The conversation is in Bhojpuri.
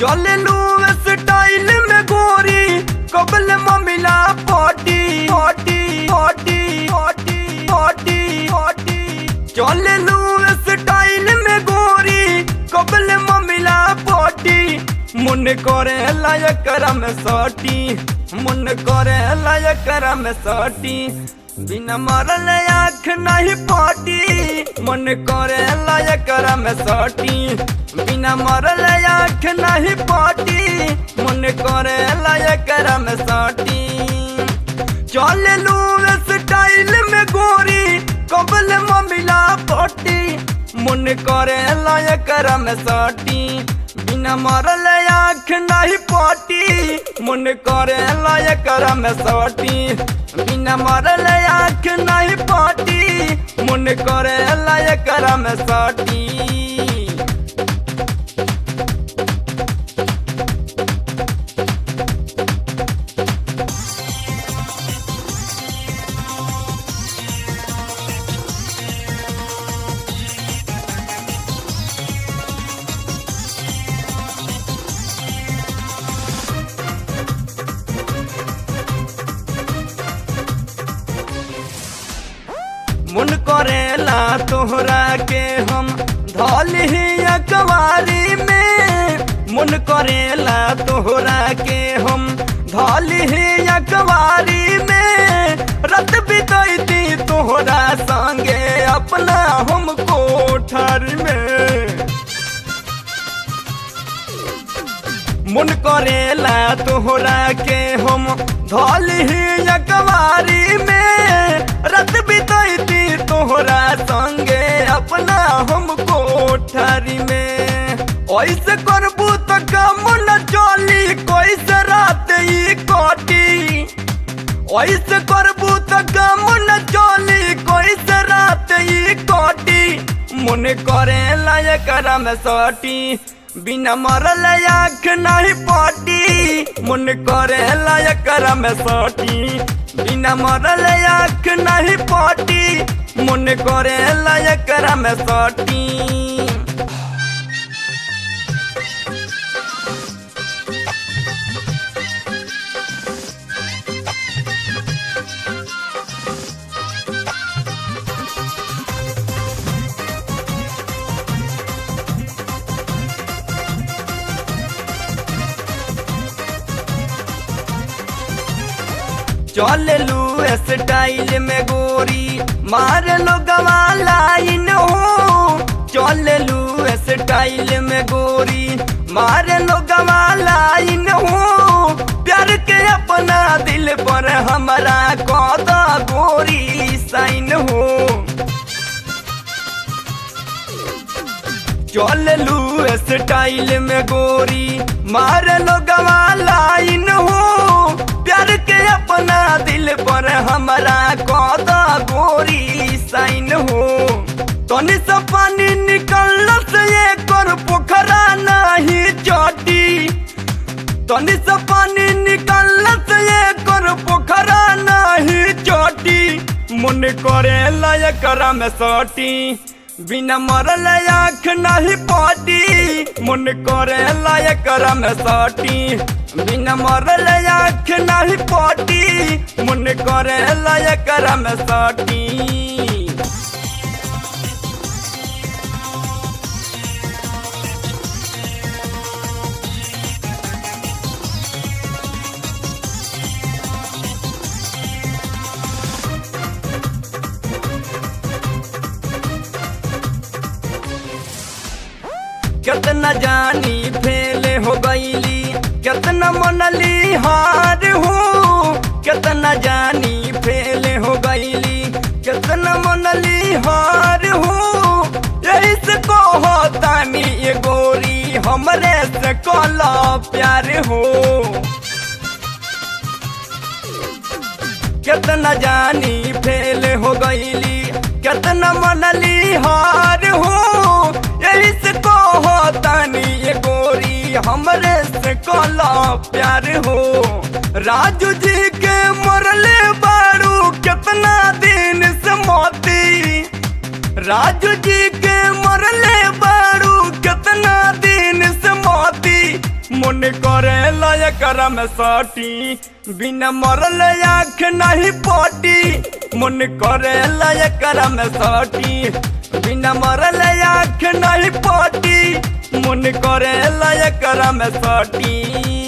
चले लू स्टाइल में गोरी कबल ममिला पटी पटी पटी पटी पटी पटी चले लू स्टाइल में गोरी कबल ममिला पटी मन करे लायक में सटी मन करे लायक में सटी बिना मरल आँख नहीं पाटी मन करे लायक में सटी बिना मरल आँख नहीं पाटी मन करे लायक में सटी चल लू स्टाइल में गोरी कबल ममिला पटी मन करे लायक में सटी बिना मरल आँख नहीं पाटी मन करे लायक में सटी बिना मरल आँख नहीं पाटी मन करे लायक में सटी मन करेला तोहरा के हम धल ही अकवारी में मन करेला तोहरा के हम धल ही अकवारी में रत बितैती तोहरा संगे अपना हम कोठर में मन करेला तोहरा के हम धल ही अकवारी में रत बितैती तोहरा संगे अपना हम कोठरी में ऐसे करबू तो कम न चली कैसे रात ई कटी ऐसे करबू तो कम न चली कैसे रात ई कटी मन करे लायक में सटी बिना मरल आँख नहीं पटी मन करे लायक में सटी बिना मरल आँख नहीं पटी मन करे लायक में सटी चल लू स्टाइल में गोरी मार लो गवा लाइन हो चल लू स्टाइल में गोरी मार लो गवा लाइन हो प्यार के अपना दिल पर हमारा कौदा गोरी साइन हो चल लू स्टाइल में गोरी मार लो गवा लाइन हो प्यार के अपना दिल पर हमारा कौदा गोरी साइन हो तनी से पानी निकल से ये कर पोखरा नहीं चटी तनी से पानी निकल से ये कर पोखरा नहीं चटी मन करे लायक में सटी बिना मरल आँख नहीं पाटी मन करे लायक में सटी बिना मरल आँख नहीं पाटी मन करे लायक में सटी कितना जानी फेल हो गईली कितना मनली हार हो कितना जानी फेल हो गईली कितना मनली हार हो यही से कहो तानी ये गोरी हमरे से कला प्यार हो कितना जानी फेल हो गईली कितना मनली हार हो यही से कहो तानी ये गोरी हमरे से कला प्यार हो राजू जी के मरले बारू कितना दिन से मोती राजू जी के मरले बारू कितना दिन से मोती मन करे लायक में सटी बिना मरल आँख नहीं पटी मन करे लायक में सटी बिना मरल आँख नहीं पटी मन करे लायक में सटी